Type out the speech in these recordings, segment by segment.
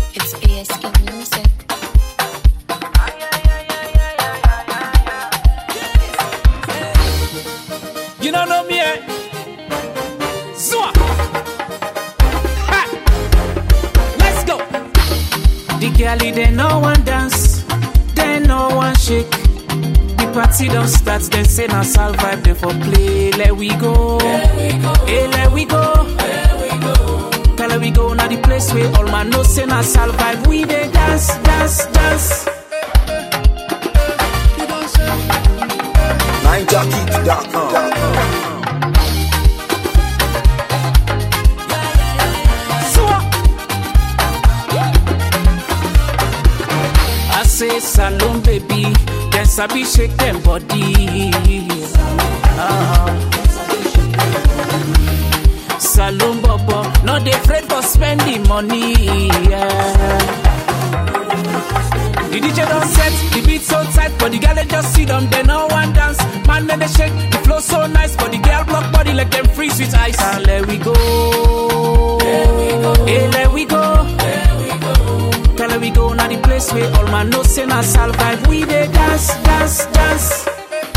It's ASE Music. You don't know me, eh? Zwa! Ha! Let's go! The girlie, they no one dance, they no one shake. The party don't start, then say na sal vibe, they for play. Let we go, hey, let we go. Tell her we go now the place where all man know say na sal vibe. We dey dance, dance, dance. NineJockey.com. Zwa! I say salon baby, then sabi shake them body. Ah. Salon bobo, no dey afraid for spending money. Yeah. The DJ don't set, the beat so tight, but the girl they just sit down, they no one dance. Man, then they shake, the flow so nice, but the girl block body like them freeze with ice. And let we go, let we go, hey, let we go, let we go. Tell her we go now the place where all man know say na sal vibe. We dey dance, dance, dance.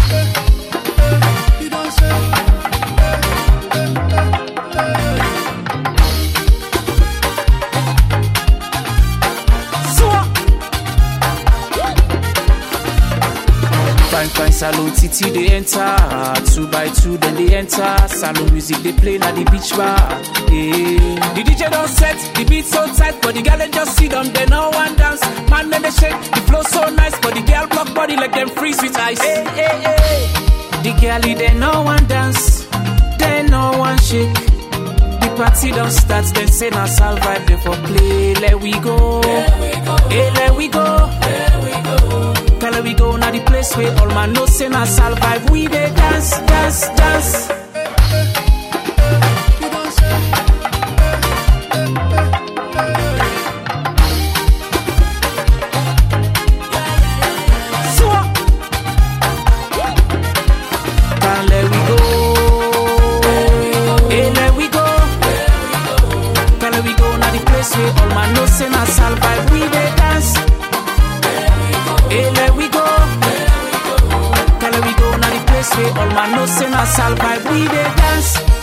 Zwa! Fine, fine, salon titi they enter. Two by two, then they enter. Salon music they play na the beach bar. Yeah. The DJ don't set, the beat so tight, but the girl they just sit down, they no one dance. Man, then they shake, the flow so nice, but the girl block body like them freeze with ice. Hey, hey, hey. The girlie they no one dance, they no one shake. The party don't start, then say na sal vibe they for play. Let we go, hey, let we go. Tell her we go now the place where all man know say na sal vibe. We dey dance, dance, dance. Zwa! Can't let we go. Hey, let we go. Tell her we go now the place where all man know say na sal vibe. We dey dance. Hey, let we go. Tell her we go now the place where all man know say na sal vibe. We dey dance.